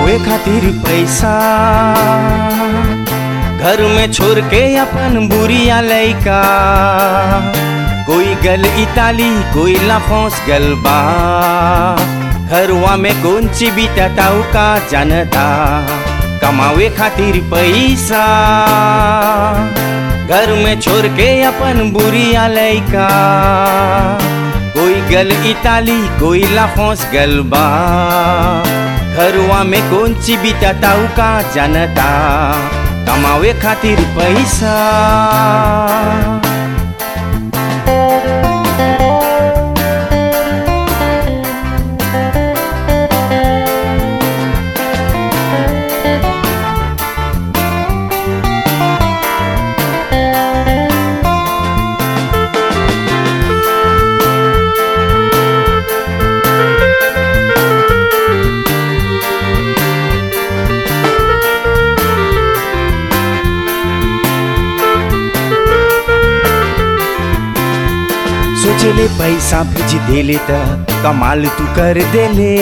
कमावे खातिर पैसा घर में छोड़ के अपन बुरिया लैका कोई गल इताली कोई लाफोस गल बा घरवा में कौन ची बीतताऊ का जानता कमावे खातिर पैसा घर में छोड़ के अपन बुरिया लैका कोई गल इताली कोई लाफोस गल बा घरवा में कौन ची बीतताऊ का जानता कमावे खातिर पैसा सोचले पैसा भेज देले त कमाल तू कर देले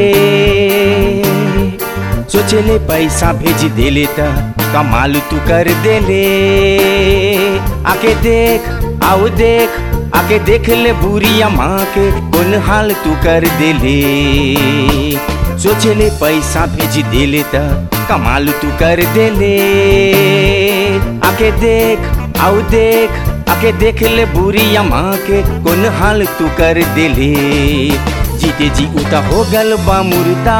सोचले पैसा भेज देले त कमाल तू कर देले आके देख आओ देख आके देख ले बुरिया माँ के कौन हाल तू कर देले सोचले पैसा भेज देले त कमाल तू कर देले आके देख आओ देख आके देख ले बुरी माँ के कौन हाल तू कर दिले जीते जी उता हो गल बा मुर्दा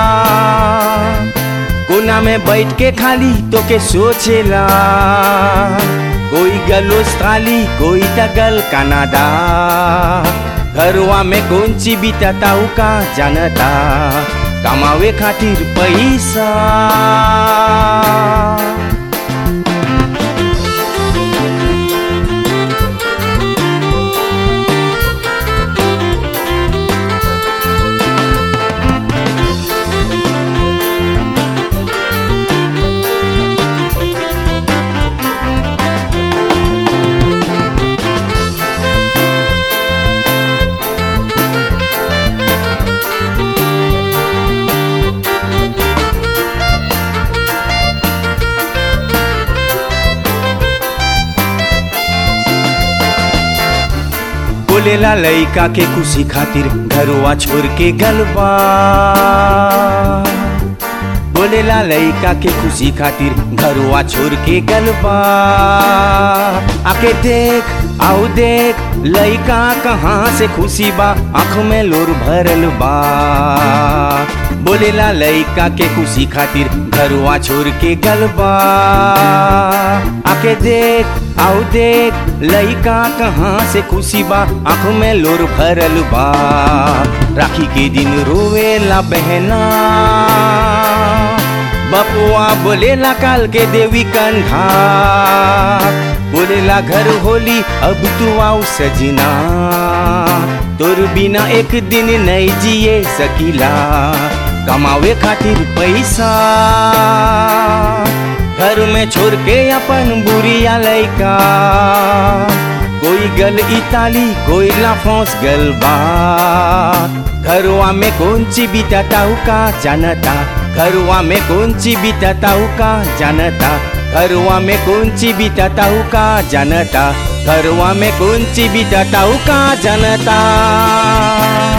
कोना में बैठ के खाली तो के सोचेला कोई गल ऑस्ट्राली कोई तगल कनाडा घरवा में कौन ची बीतताऊ का जानता कमावे खातिर पैसा बोलेला लइका के खुशी खातिर घरवा छोड़ के गलबा बोलेला लइका के खुशी खातिर घरवा छोड़ के गलबा आके देख आओ देख लइका कहाँ से खुशी बा आँख में लोर भरल बा बोलेला लइका के खुशी खातिर घरवा छोड़ के गलबा आके देख आओ देख लइका कहाँ से खुशी बा आँख में लोर भरल बा राखी के दिन रोवेला बहना बपुआ बोलेला काल के देवी कंधा बोलेला घर होली अब तू आओ सजना तोर बिना एक दिन नहीं जिए सकीला कमावे खातिर पैसा घर में छोड़ के अपन बुरिया लैका कोई गल इताली कोई लाफोस गल बा घरवा में कौन ची बीतताऊ का जानता घरवा में कौन ची बीतताऊ का जानता घरवा में कौन ची बीतताऊ का जानता घरवा में कौन ची बीतताऊ का जानता